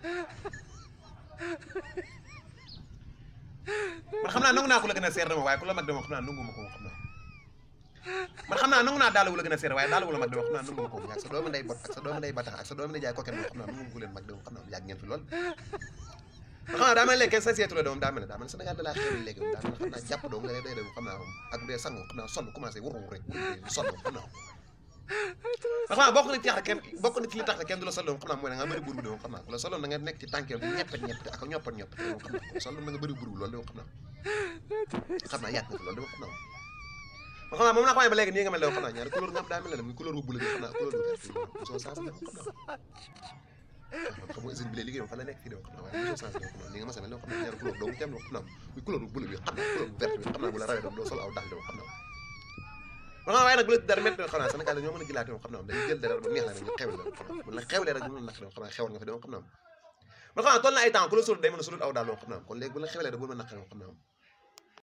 man xam naa nangu naa ku la gën a seer dama waaye ku la mag dama xam naa nangu ma ko xam naa man xam naa nangu naa daal wu la gën a seer waaye daal wu la mag dama xam naa nangu ma ko ak sa doomu ndey bot ak sa doomu ndey batax ak sa doomu ndey jaay koket moom xam naa nangu ko leen mag dama xam naa yàgg ngeen fi lool man xam naa daa mel léegi kenn sa seetu la doom daa mel ne daa mel ne Sénégal da laa xew léegi daa mel ne xam naa jàpp doom nga lay day dem xam naa moom ak bu dee sangu xam naa sonn commencé wuru rek wuru sonn xam naa xam naa bokk na ci tax kenn bokk na ci li tax kenn du la sol doom xam naa mooy da nga bëri buru doom xam naa ku la soloon da nga nekk ci tànkeem di ñeppet ñeppet ak ñoppat ñoppat doom xam naa ku la soloon da nga bëri buru loolu dama xam naa xam naa yàgg na fi loolu dama xam naa man xam naa moom naa ko waxee ba léegi nii nga mel ne xam naa ñaari couleur nga am daa mel ne muy couleur bu bleu bi xam naa couleur bu vert bi soo sens dama xam naa xam nga usine bi lay liggéeyam fan la nekk fii de xam naa waaye mosoo changé xam naa ni nga mas a mel ne xam naa ñaari couleur doomu tem xam naa muy couleur bu bleu bi xam naa couleur bu vert bi xam naa bu la rawee doom doo sol aw dàll xam naa man xam waaye nag bu la dara métti xam naa Sénégal ñoo mën a jëlaat xam naa dañuy jël dara ba neex la ñu xewle la xam naa bu la xewlee rek ñu nak xam naa xewal nga fi dem xam naa man xam naa toll na ay temps ku la sol day mën a solul aw daal xam naa kon léegi bu la xewlee rek bu ma naqare xam naa